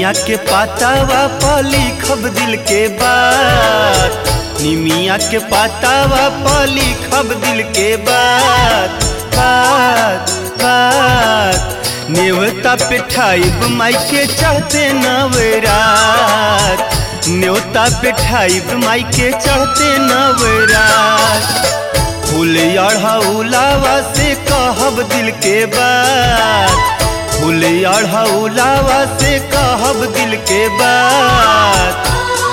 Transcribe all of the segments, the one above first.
निमिया के पातावा पर लिखब दिल के बात निमिया के पातावा पर लिखब दिल के बात बात बात नेवता पे ठाइब माई के चढ़ते नवरात न्योता पे ठाइब माई के चढ़ते नवरात फूल अढ़ौलावा से कहब दिल के बात फूल अढ़ौलावा से कहब दिल के बात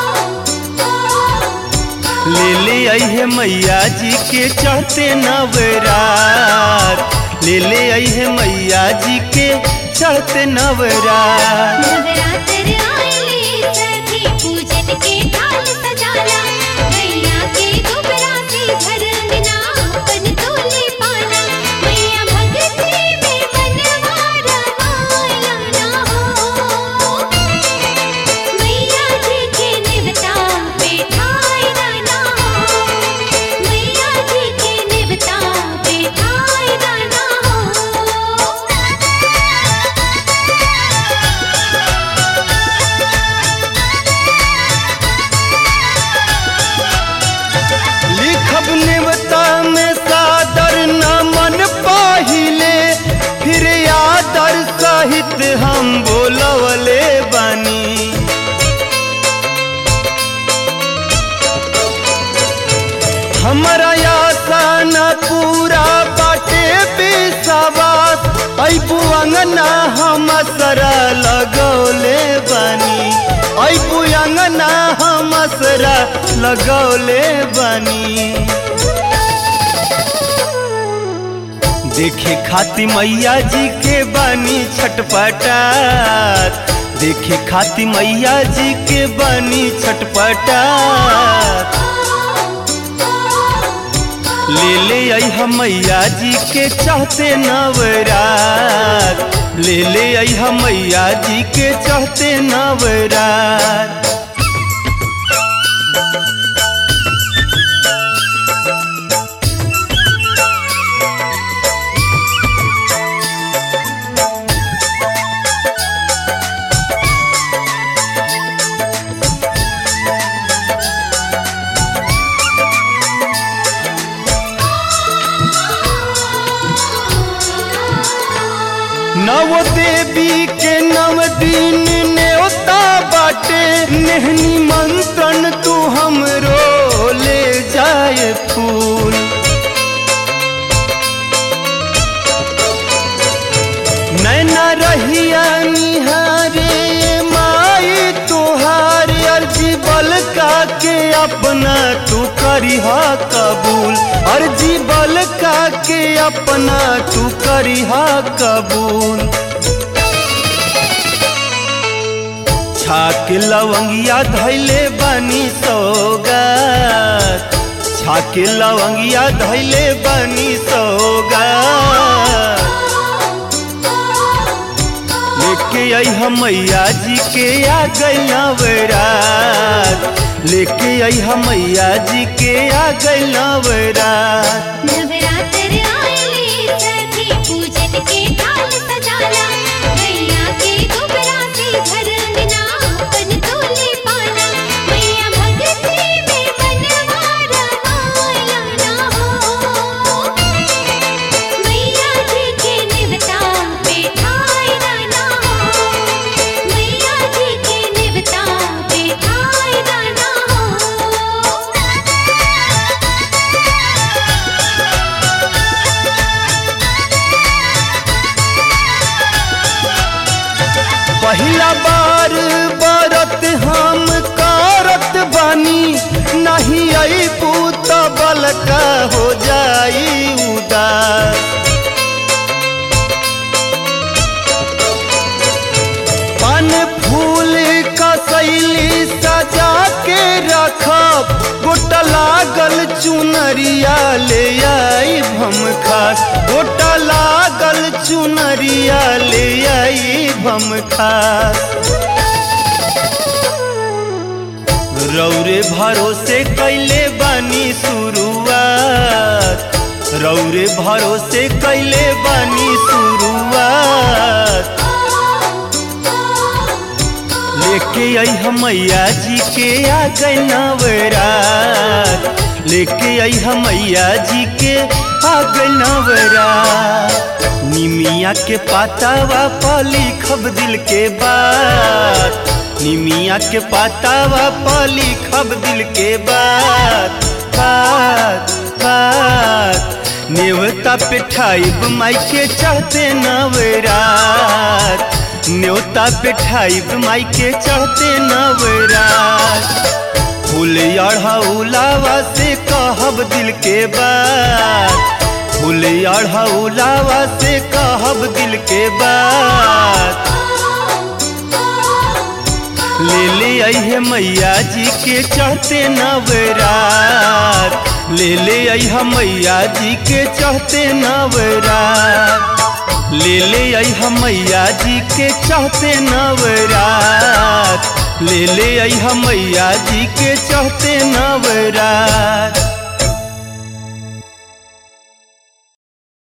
ले ले अहे मैया जी के चढ़ते नवरात ले ले अहे मैया जी के चढ़ते नवरात नवरात्र आइले सखी पूजन के थाल सजाला मैया के दुबरा से घर अंगना अपन तोले पाना मैया भगती में मनवा रमाया ना हो मैया जी के निवता बैठाई ना हो मैया जी के निवता बैठाई ना हो लिखब नेवता में सादर न मन पाहिले फिर आदर सहित हम बोलवले बानी हमारा आशा न पूरा बाटे बेसवास ऐबू अंगना हम सरा लगौले बानी ऐबू अंगना हम सरा लगौले बानी देखे खाती मैया जी के बानी छटपटात देखे खाती मैया जी के बानी छटपटात ले ले आई मैया जी के चाहते नवरात ले ले आई मैया जी के चाहते नवरात नव देवी के नव दिन न्योता बाटे नेहनी मंत्रन तू हमरो ले जाए फूल नैना रहिया निहारे माई तुहार अर्जी बल का के अपना तू करिहा कबूल अर्जी बल का के अपना तू करिहा कबूल छाक लवंगिया धैले बानी सौगात छाक लवंगिया धैले बानी सौगात लेके आई हम मैया जी के आ गई नवरात लेके आई हम मैया जी के आ गई नवरात नवरात्र आइले सखी पूजन के थाल सजाला मैया के दुबरा से घर अंगना अपन तोले पाना मैया भगती में मनवा रमाया ना हो मैया जी के निवता बैठाई ना हो मैया जी के निवता बैठाई ना हो पहिला बार बरत हम करत बानी नहीं आई पूत बलका हो जाई उदास पान फूल का शैली सजा के रखब गोटा लागल चुनरिया ले आई भम खास गोटा लागल चुनरिया ले आई भम खास रौरे भरोसे कैले बानी शुरुआत रौरे भरोसे कैले बानी शुरुआत लेके आई हम मैया जी के आ गए नवरात लेके आई हम मैया जी के आ गए नवरात निमिया के पातावा पाली खब दिल के बात निमिया के पातावा पाली खब दिल के बात बात बात नेवता पे ठाइब माई के चढ़ते नवरात न्योता पे ठाइब माई के चढ़ते नवरात फूल अढ़ौलावा से कहब दिल के बात फूल अढ़ौलावा से कहब दिल के बात ले ले अहे मैया जी के चढ़ते नवरात ले ले अहा मैया जी के चढ़ते नवरात ले ले अहा मैया जी के चढ़ते नवरात ले ले अहा मैया जी के चढ़ते नवरात